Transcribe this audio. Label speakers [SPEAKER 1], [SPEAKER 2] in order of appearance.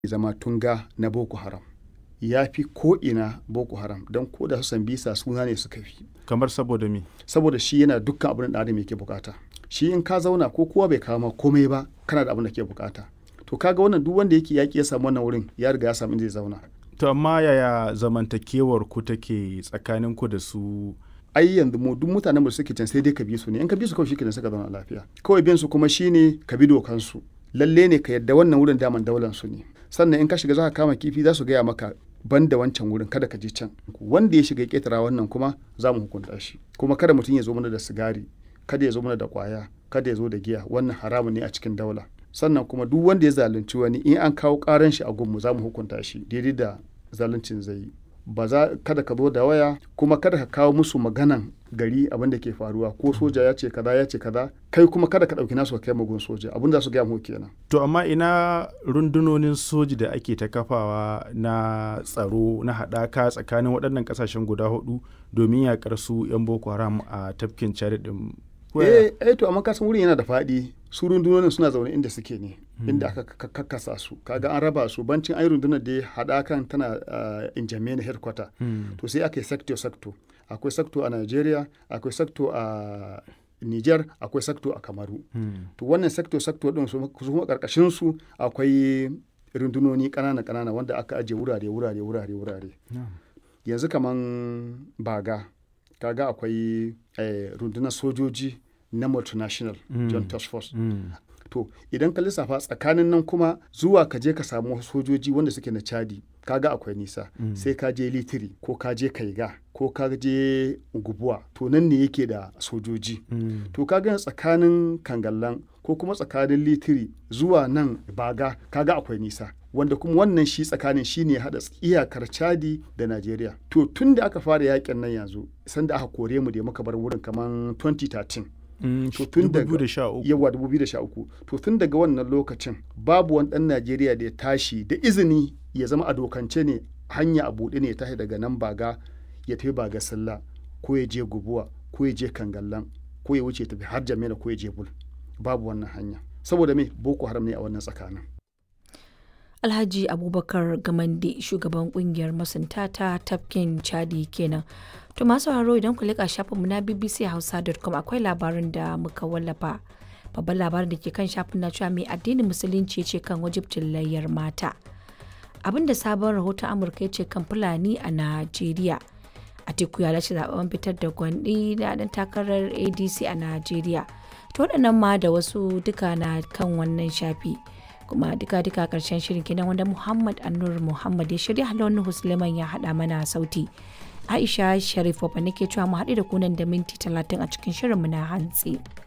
[SPEAKER 1] zama tunga na boko haram ya fi ko'ina boko haram don ko da su sambisa suna ne suka fi
[SPEAKER 2] kamar saboda me
[SPEAKER 1] saboda shi yana dukkan abin da adam yake bukata shi in ka zauna ko kowa bai kawo ma komai ba kana da abin da ke bukata to kaga wannan duk wanda yake yaki ya samu wannan wurin ya riga ya samu inda zai zauna
[SPEAKER 2] to amma yaya zamantakewar ku take tsakanin ku da su
[SPEAKER 1] ai yanzu mu duk mutanen da suke can sai dai ka bi su ne in ka bi su kawai shikenan suka zauna lafiya kawai bin su kuma shine ka bi dokan su lalle ne ka yadda wannan wurin daman daular su ne sannan in ka shiga za ka kama kifi za su gaya maka ban da wancan wurin kada ka je can wanda ya shiga ketara wannan kuma za mu hukunta shi kuma kada mutum ya zo mana da sigari kada ya zo mana da kwaya kada ya zo da giya wannan haramun ne a cikin daula sannan kuma duk wanda ya zalunci wani in an kawo karan shi a gunmu za mu hukunta shi daidai da zaluncin zai yi ba za kada ka zo da waya kuma kada ka kawo musu maganan gari abin da ke faruwa ko soja ya ce kaza ya ce kaza kai kuma kada ka ɗauki nasu kai magun soja abin da su gaya mu kenan
[SPEAKER 2] to amma ina rundunonin soji da ake ta kafawa na tsaro na haɗaka tsakanin waɗannan ƙasashen guda hudu domin yaƙar su 'yan boko haram a tafkin chad din
[SPEAKER 1] eh eh to amma kasan wurin yana da faɗi su rundunonin suna zaune inda suke ne inda aka kakkasa su kaga an raba su bancin ai rundunar da haɗakan tana in jamaica headquarter to sai aka yi sector sector akwai sector a nigeria akwai sector a niger akwai sector a kamaru to wannan sector sector din su kuma karkashin su akwai rundunoni kanana kanana wanda aka ajiye wurare wurare wurare wurare yanzu kaman baga kaga akwai rundunar sojoji na multinational john task force to idan ka lissafa tsakanin nan kuma zuwa ka je ka samu sojoji wanda suke na chadi kaga akwai nisa sai ka je litiri ko ka je kaiga ko ka je gubuwa to nan ne yake da sojoji to kaga tsakanin kangallan ko kuma tsakanin litiri zuwa nan baga kaga akwai nisa wanda kuma wannan shi tsakanin shi ne haɗa iyakar chadi da najeriya to tun da aka fara yakin nan yanzu sanda aka kore mu da muka bar wurin kamar 2013
[SPEAKER 2] to tun daga
[SPEAKER 1] yawa 2013 to tun daga wannan lokacin babu wani ɗan najeriya da ya tashi da izini ya zama a dokance ne hanya a buɗe ne ya tashi daga nan baga ya tafi baga sallah ko ya je gubuwa ko ya je kangallan ko ya wuce tafi har jamila ko ya je bul babu wannan hanya saboda me boko haram ne a wannan tsakanin
[SPEAKER 3] alhaji abubakar gamande shugaban kungiyar masunta ta tafkin chadi kenan to masu haro idan ku leƙa shafinmu na bbc hausa.com akwai labarin da muka wallafa babban labarin da ke kan shafin na cewa mai addinin musulunci ce kan wajibcin layyar mata abin da sabon rahoton amurka ya ce kan fulani a najeriya a teku ya lashe zaben fitar da gwandi da dan takarar adc a najeriya to waɗannan ma da wasu duka na kan wannan shafi kuma duka duka karshen shirin kenan wanda muhammad annur muhammad ya shirya halon husleman ya haɗa mana sauti aisha sharif wabba nake cewa mu haɗu da kunan da minti talatin a cikin shirinmu na hantsi.